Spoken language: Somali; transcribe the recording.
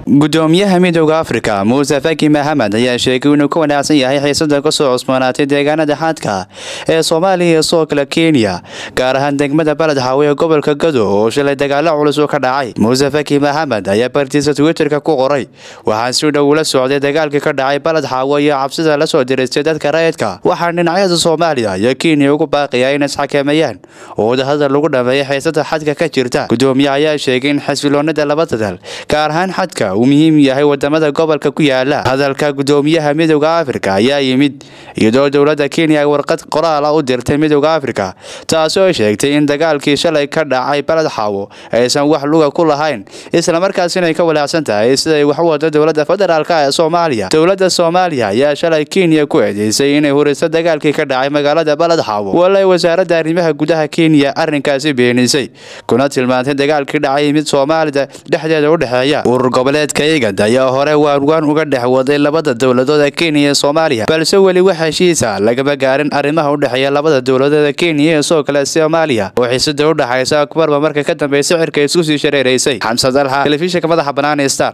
gudoomiyaha midooda afrika muuse faki mahamed ayaa sheegay inuu ka wanaacsan yahay xiisada kasoo cusboonaatay deegaanada xadka ee soomaaliya iyo sidoo kale kenya gaar ahaan degmada baled xaawe ee gobolka gado oo shalay dagaalo culus oo ka dhacay muuse faki mahamed ayaa bartiisa twitterka ku qoray waxaan si dhow ula socday dagaalkii ka dhacay baled xaawe iyo cabsida lasoo diristay dadka rayidka waxaan dhinacyada soomaaliya iyo kenya ugu baaqaya in isxakameeyaan oo wadahadal lagu dhameeya xiisada xadka ka jirta gudoomiyaha ayaa sheegay in xasiloonada labada dal gaar ahaan xadka uu muhiim yahay wadamada gobolka ku yaala hadalka gudoomiyaha midooda afrika ayaa yimid iyadoo dowlada kenya ay warqad qoraala u dirtay midooda afrika taasoo sheegtay in dagaalkii shalay ka dhacay baled xaawo aysan wax luga ku lahayn islamarkaasina ay ka walaacsan tahay siday wax u wado dowlada federaalk ee soomaaliya dowlada soomaaliya ayaa shalay kenya ku eedeysay inay huriso dagaalkii ka dhacay magaalada baled xaawo walay wasaaradda arrimaha gudaha kenya arrinkaasi beenisay kuna tilmaantay dagaalkii dhacay mid soomaalida dhexdeeda u dhexeeya urur goboleedka igad ayaa hore waanwaan uga dhex waday labada dowladood ee kenya iyo soomaaliya balse weli wax heshiisa lagama gaarin arrimaha u dhexeeya labada dowladood ee kenya iyo sidoo kale soomaaliya oo xiisada u dhexaysa kumarba marka ka dambaysa cirka isku sii shareeraysay xamsad alxa telefishinka madaxa bannaan ee star